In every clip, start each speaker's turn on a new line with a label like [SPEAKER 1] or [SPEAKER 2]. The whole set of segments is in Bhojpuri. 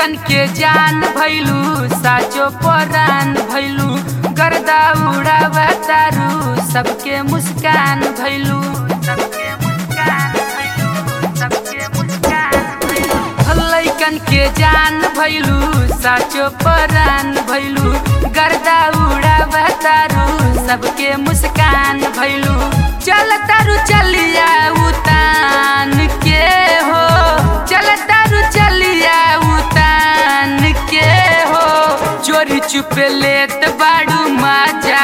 [SPEAKER 1] लैकन के जान भैलू साचो परान भैलू गर्दा उड़ावतारू सबके मुस्कान भैलू सबके मुस्कान भैलू सबके मुस्कान भैलू लैकन के जान भैलू साचो परान भैलू गर्दा उड़ावतारू सबके मुस्कान भैलू चल तारू चलिया उतान के हो चल तारू चलिया उतान के हो चोरी चुप लेत बाड़ू मजा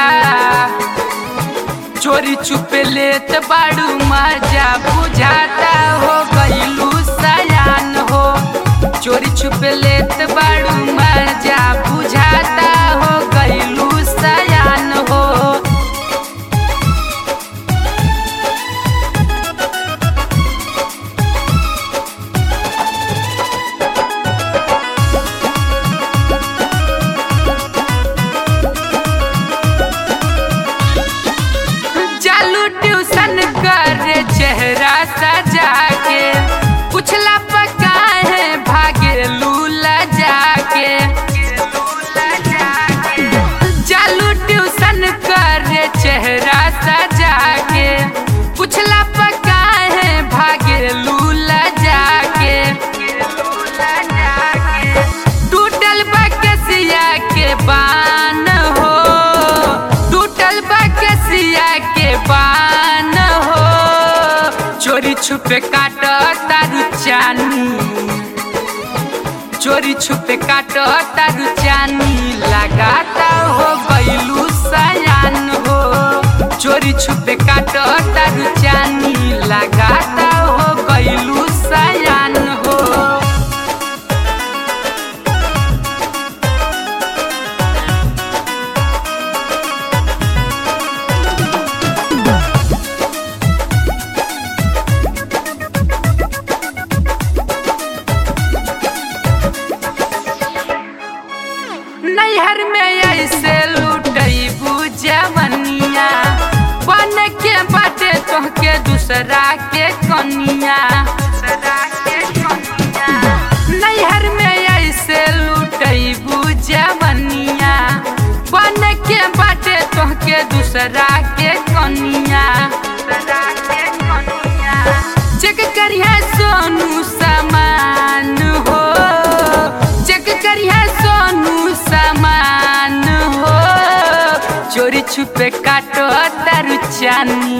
[SPEAKER 1] चोरी चुप लेत बाड़ू मजा बुझाता हो गईलू सयान हो चोरी छुप लेत बाड़ू मजा बुझाता हो गईलू सयान हो चालू ट्यूशन करे चेहरा सजा के पुछला पका है भागे लूला जाके चालू ट्यूशन करे चेहरा सजा के पुछला पका है भागे लूला जाके टूटल बकसिया के बान हो टूटल बकसिया के बान हो चोरी छुपे काट तारू चानी चोरी छुपे काट तारू चानी लगाता हो गईलू सयान हो चोरी छुपे काट तारू चानी लगाता हो गईलू सयान हो नैहर में ऐसे लुटई बुझवनिया बन के बाटे तोहके दूसरा के कनिया नैहर में ऐसे लुटई बुझवनिया बन के बाटे तोहके दूसरा के कनिया चेक करिया सोनू समान हो चेक करिया सोनू समान हो चोरी छुपे काटो तारू चानी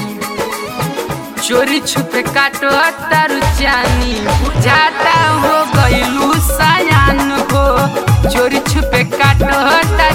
[SPEAKER 1] चोरी छुपे काटो तारू चानी बुझाता हो गईलू सयान हो चोरी छुपे काटो तारू